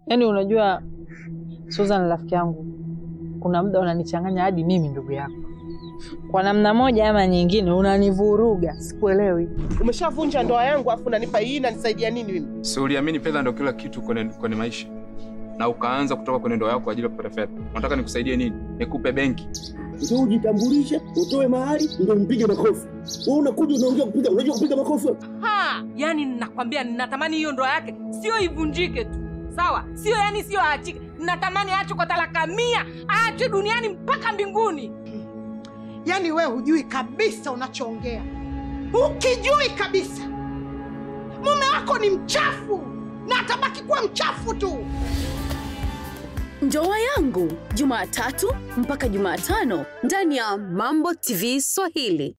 Yaani unajua Susan rafiki yangu, kuna muda unanichanganya hadi mimi ndugu yako. Kwa namna moja ama nyingine unanivuruga, sikuelewi. Umeshavunja ndoa yangu afu unanipa hii inanisaidia nini mimi? Si uliamini fedha ndio kila kitu kwenye, kwenye maisha na ukaanza kutoka kwenye ndoa yako kwa ajili ya kupata fedha. Unataka nikusaidie nini? Nikupe benki? Ndio ujitambulishe, utoe mahali, ndio mpige makofi. Wewe unakuja unaongea kupiga, unajua kupiga makofi wewe? Ha! Yani ninakwambia ninatamani hiyo ndoa yake sio ivunjike tu. Sawa? Sio yani sio aachike. Ninatamani aachwe kwa talaka mia, aachwe duniani mpaka mbinguni. Yaani we hujui kabisa unachoongea, ukijui kabisa mume wako ni mchafu na atabaki kuwa mchafu tu. Ndoa yangu Jumatatu mpaka Jumatano ndani ya Mambo TV Swahili.